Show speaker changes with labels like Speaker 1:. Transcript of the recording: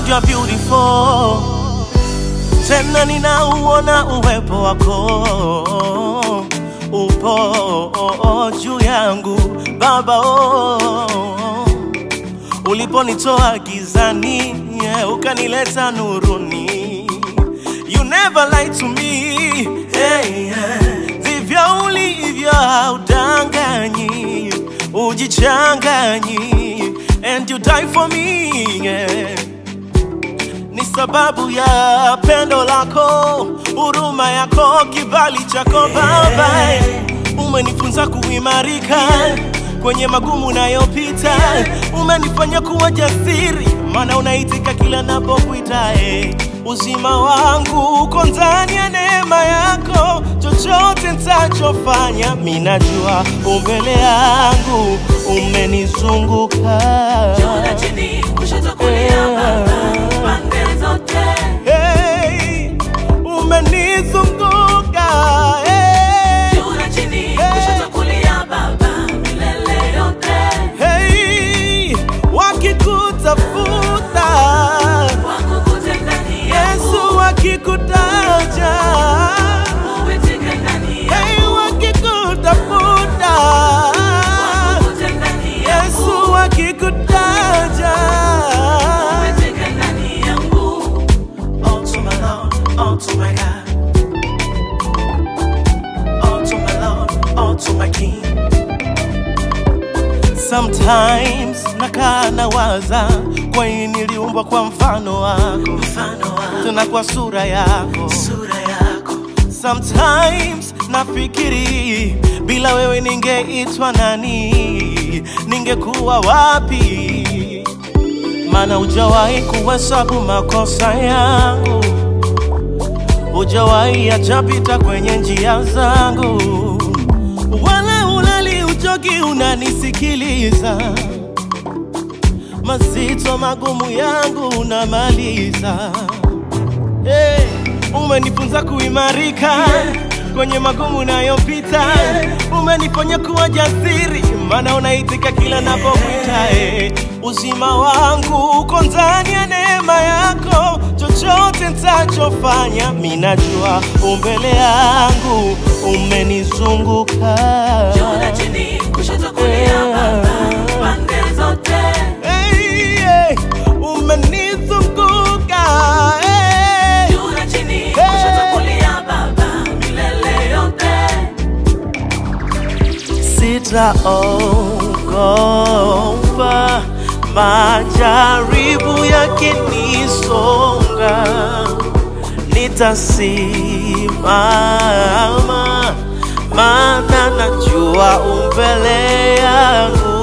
Speaker 1: God you are beautiful, tena ninauona uwepo wako upo juu yangu Baba oh. Uliponitoa gizani yeah, ukanileta nuruni, you never lied to me hey, yeah. Vivyo ulivyo haudanganyi, ujichanganyi and you die for me yeah. Ni sababu ya pendo lako, huruma yako, kibali chako Baba, umenifunza kuimarika kwenye magumu nayopita, umenifanya kuwa jasiri, maana unaitika kila napokuita. eh. Uzima wangu uko ndani ya neema yako, chochote nitachofanya, minajua umbele yangu umenizunguka
Speaker 2: Juu na chini, kushoto kulia Baba, pande zote.
Speaker 1: Hey, umenizunguka hey,
Speaker 2: Juu na chini, kushoto kulia Baba, milele yote.
Speaker 1: hey, wakikutafuta
Speaker 2: Wakukute ndani yangu,
Speaker 1: Yesu wakikutaja
Speaker 2: uitike ndani yangu.
Speaker 1: hey, wakikutafuta
Speaker 2: Wakukute ndani yangu,
Speaker 1: Yesu wakikutaja
Speaker 2: uitike ndani yangu.
Speaker 1: Oh to my Lord, oh to my God Oh to my Lord, oh to my King Sometimes nakaa nawaza kwa nini niliumbwa kwa mfano wako
Speaker 2: Mfano wa
Speaker 1: tena kwa sura yako
Speaker 2: sura yako.
Speaker 1: Sometimes nafikiri bila wewe ningeitwa nani, ningekuwa wapi? Maana hujawahi kuhesabu makosa yangu, hujawahi achapita kwenye njia zangu, wala ulali uchoki, unanisikiliza mazito magumu yangu unamaliza. Hey, umenifunza kuimarika kwenye magumu nayopita, umenifanya kuwa jasiri, maana unaitika kila napokuita. Hey, uzima wangu uko ndani ya neema yako, chochote nitachofanya, minajua umbele yangu umenizunguka.
Speaker 2: Juu na chini, kushoto kulia Baba, pande zote.
Speaker 1: Hey, hey, umenizunguka hey.
Speaker 2: Juu na chini, kushoto kulia Baba, milele yote.
Speaker 1: Sitaogopa majaribu yakinisonga, nitasimama, maana najua umbele yangu